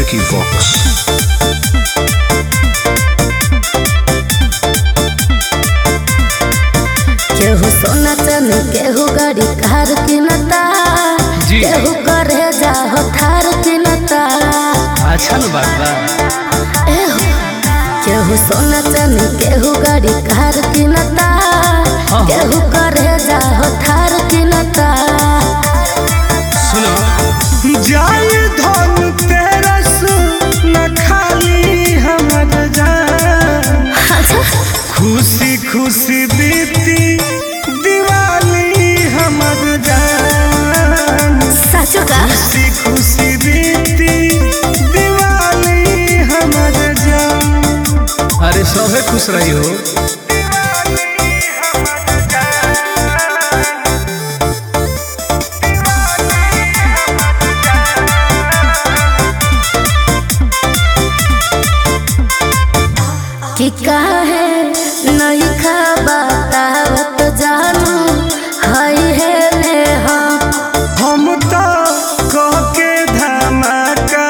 Vicky Vox. केहू सोना चने केहू गाड़ी कार किनता जी। केहू करे जाहो थार किनता अच्छा न बात बा एहो केहू सोना चने केहू गाड़ी कार किनता हाँ। केहू करे जाहो थार किनता सुनो जाय धन तेरस न खाली हमर जान अच्छा खुशी खुशी बीती दिवाली हमर जान सच का खुशी खुशी बीती दिवाली हमर जान अरे सभे खुश रही हो कि काहे नहीं खा बतावत जानू हई है ले हम हम तो कह के धमाका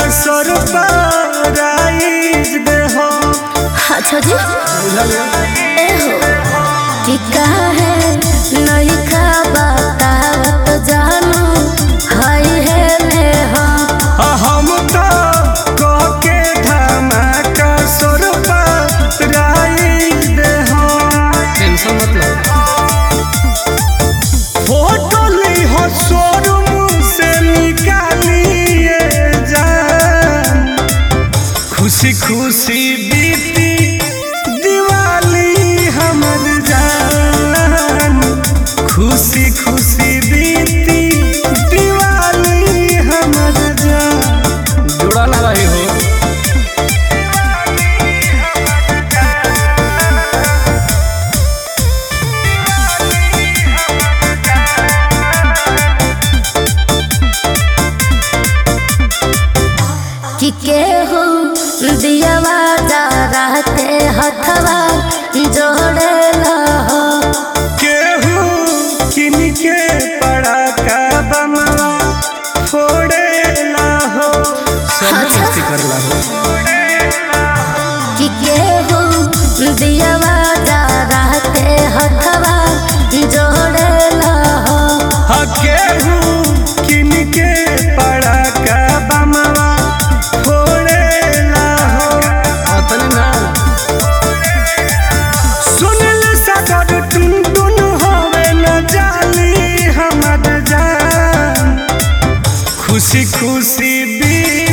सरप्राइज दे हो अच्छा जी एहो कि काहे नहीं खा बतावत जानू हई है ले हम हम तो कह के धमाका सरप्राइज दे हो टेंशन मत लो फोटो ली हो शोरूम से निकालिए जान खुशी खुशी बीती दिवाली हमर जान खुशी खुशी बीती दिवाली हमर जान जुड़ा ना रही हो कि केहू दियावा जा के हथवा जोड़े हो केहू किन के पड़ाका बमवा फोड़ेला हो सब अच्छा। मस्ती करला हो कि केहू दियावा जा के हथवा जोड़े हो हा केहू किन के पड़ाका बमवा फोड़ेला हो अतने ना सुनल सदर टुन टुन होवे न जाली हमर जान खुशी खुशी बी